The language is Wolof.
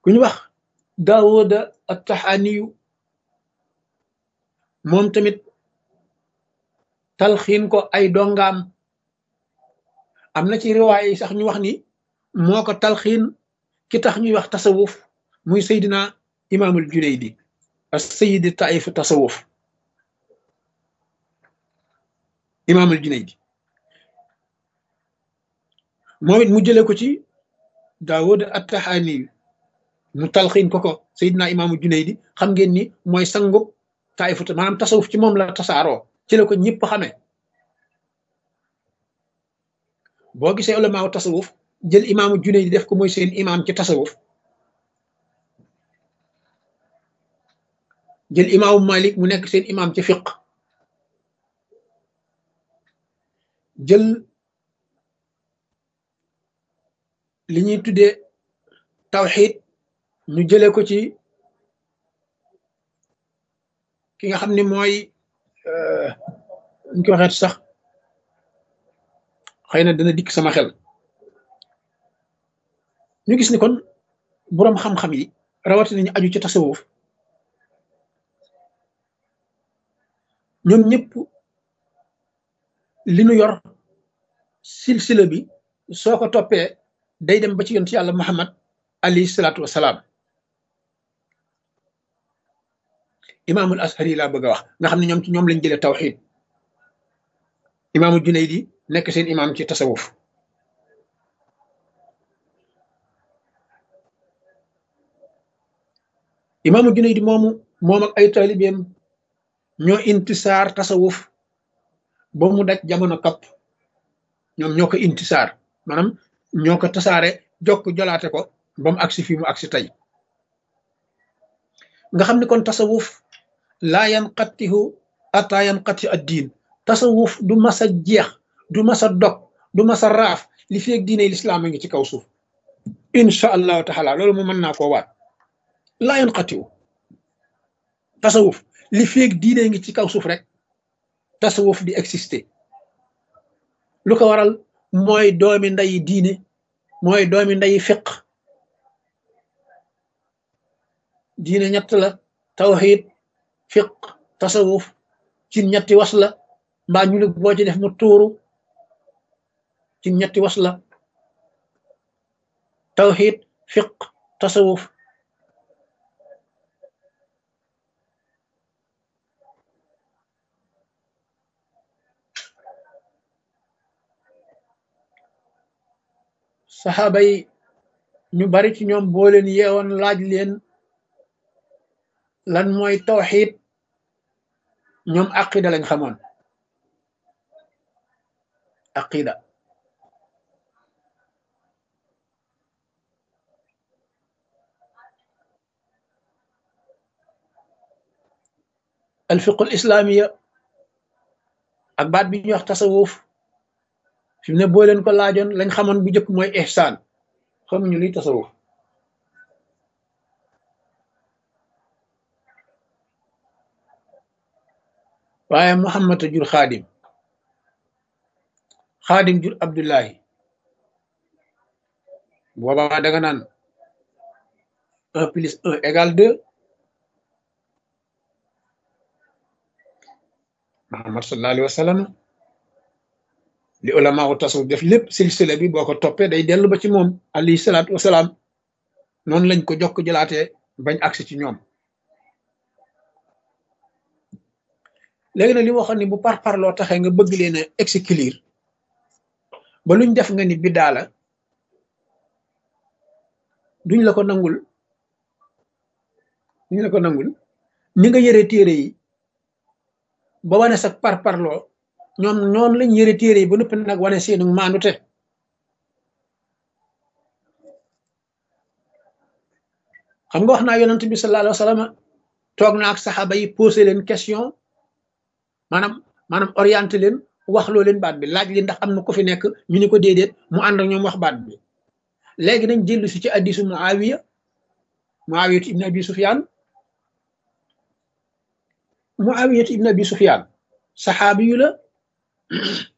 ku ñu wax daawuda attaxaaniyu moom tamit talxiin ko ay dongaam am na ci riwaay yi sax ñu wax ni moo ko talxiin ki tax ñuy wax tasawuf muy seydina imaamul junaydi as sayidi taif tasawuf imaamul junaydi moom it mu jële ko ci daawud attaxaani mu talxiin ko ko seydina imaamul junaydi xam ngeen ni mooy sangub taifu maanaam tasawuf ci moom la tasaaroo ci la ko ñëpp xamee boo gisee ulamaaw tasawuf jël imaamu junaydi def ko mooy seen imaam ci tasawuf jël imaamu malik mu nekk seen imaam ci fiq jël li ñuy tuddee tawxid ñu jële ko ci ki nga xam ni mooy ñu ko waxeet sax xëy na dana dikk sama xel ñu gis ni kon boroom xam-xam yi rawatina ñu aju ci tasawuf ñoom ñëpp li nu yor silsila bi soo ko toppee day dem ba ci yonent yàlla muhammad alayhi salaatu wasalaam imaamul ashari laa bëgg a wax nga xam ne ñoom ci ñoom lañ jëlee tawxid imaamul junaydi nekk seen imaam ci tasawuf imaamul junaydi moomu moom ak ay taalibeem ñoo intisaar tasawuf ba mu daj jamono kapp ñoom ñoo ko intisaar maanaam ñoo ko tasaare jokk jolaate ko ba mu agsi fii mu agsi tey nga xam ne kon tasawuf laa yanqatihu ata yanqati ad diin tasawuf du masa jeex du masa dog du masa raaf li feeg diine lislaam a ngi ci kaw suuf insha allahu taala loolu mu mën naa koo waat laa yanqatihu tasawuf li feeg diine ngi ci kaw suuf rek tasawuf di exister lu ko waral mooy doomi nday diine mooy doomi nday fiq diine ñett la tawxid fiq tasawuf ci ñetti was la mbaa ñu lig boo ci def mu tuuru ci ñetti was la tawxid fiq tasawuf saxaaba yi ñu bari ci ñoom boo leen yeewoon laaj leen lan mooy tawxid ñoom aqida lañ xamoon aqida alfiqul islaamiya ak baat bi ñuy wax tasawuf fi mu ne boo leen ko laajoon lañ xamoon bu njëkk mooy ihsaan xamuñu luy tasawuf waaye muhammad a jur xaadim xaadim jur abdullahi boobaa danga naan un plus un égale deux muhammad sallallahu alayhi wa sallam li ulama wu tasawuf def lépp silsila bi boo ko toppee day dellu ba ci moom alayhi salaatu wasalaam noonu lañ ko jokk jëlaatee bañ agsi ci ñoom léegi nag li waxoon ni bu par parloo taxee nga bëgg leen a exclure ba luñ def nga ni biddaa la duñ la ko nangul duñ la ko nangul ni nga yëre téere yi ba wane sa par parloo ñoom ñoom lañ yëre téere yi ba noppi nag wane seenu maandute xam nga wax naa yonent bi sallallahu alayhi wa sallam toog na ak saxaaba yi posé leen question maanaam maanaam orienté leen wax loo leen baat bi laaj li ndax am na ko fi nekk ñu ni ko déedéet mu ànd ak ñoom wax baat bi léegi nañ jëllu si ci addisu muawiya muawiyatu ibn abi sufyan muawiyatu ibn abi sufyan saxaabi yu la